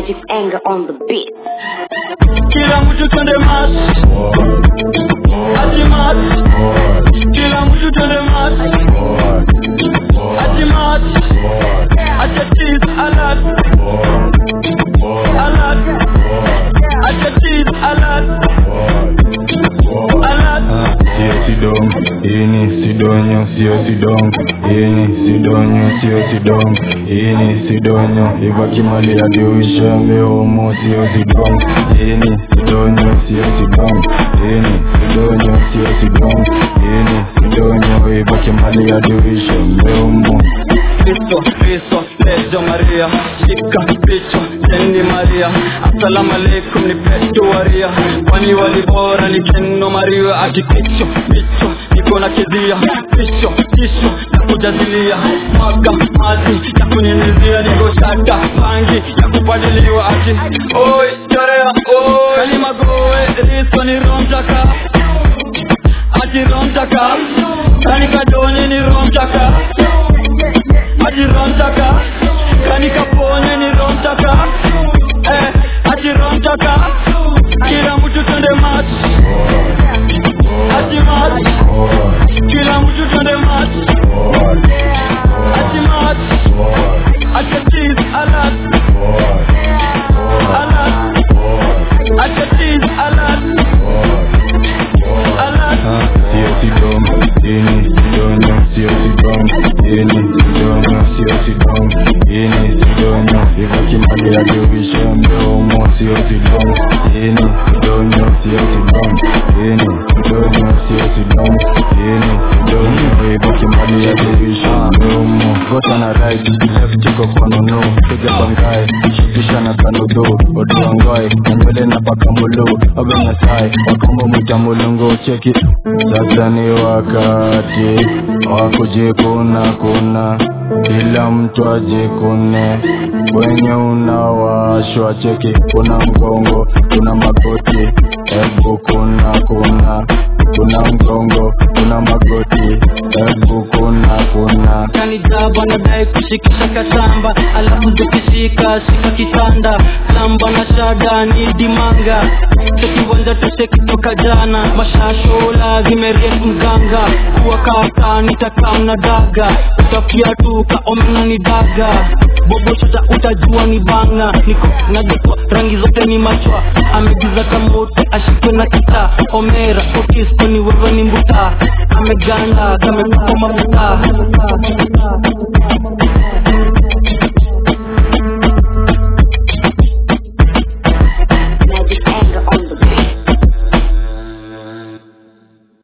Magic anger on the beat. kila mtu twende mat ati mat kila mtu twende mat ati mat acha cheese alert alert acha cheese alert alert sio sidong ini sidonyo sio sidong ini sidonyo sio sidong ini sidonyo ivakimali adiuisha meomo sio sidong ini sidonyo sio sidong ini sidonyo sio sidong ini sidonyo ivakimali adiuisha meomo Kristo, Kristo, Lejo Maria, shika picho, Jenny Maria, assalamu alaikum ni Petro Waria, kwani walibora ni Keno Maria, ati kicho, picho, niko na kizia, picho, tisho, ya kujazilia, maga, mazi, ya kunyunyizia, niko shaka, pangi, ya kupadiliwa, ati, oi, chorea, oi, kalima goe, riso ni romjaka, ati romjaka, kanika doni ni romjaka, ati romtaka kanika ponye ni romtaka eh, ati romtaka kila mtu twende mat ati mat kila mtu twende mat ati mat acha cheese alert alert acha cheese alert alert sio sidong ini sidonyo sio sidong ini sidonyo sio sidong ini sidonyo ivakimali adiuisha meomo sio sidong ini sidonyo sio sidong ini sidonyo sio sidong ini sidonyo ivakimali adiuisha meomo gota na right left iko kwa nunu piga bangae shukisha na kanudo oduangae na nywele na paka mulu oga nyasaye wakombo mwita mulungu cheki sasa ni wakati wa kujikuna kuna kila mtu ajikune wenye unawashwa cheki kuna mgongo kuna magoti hebu kuna kuna kuna mgongo kuna magoti hebu kuna kuna kanijaba nadai kushikisha kasamba alafu zikishika shika kitanda samba na shada ni dimanga sekiwanja toshe kitoka jana mashashola zimerefu mganga kuwa kaka nitakam na daga utafia tu kaomena ni daga bobochota utajua ni banga niko najitwa rangi zote ni machwa amegiza kamoto ashikwe na kita omera otisko ni wewe ni mbuta ameganda kamekupa mafuta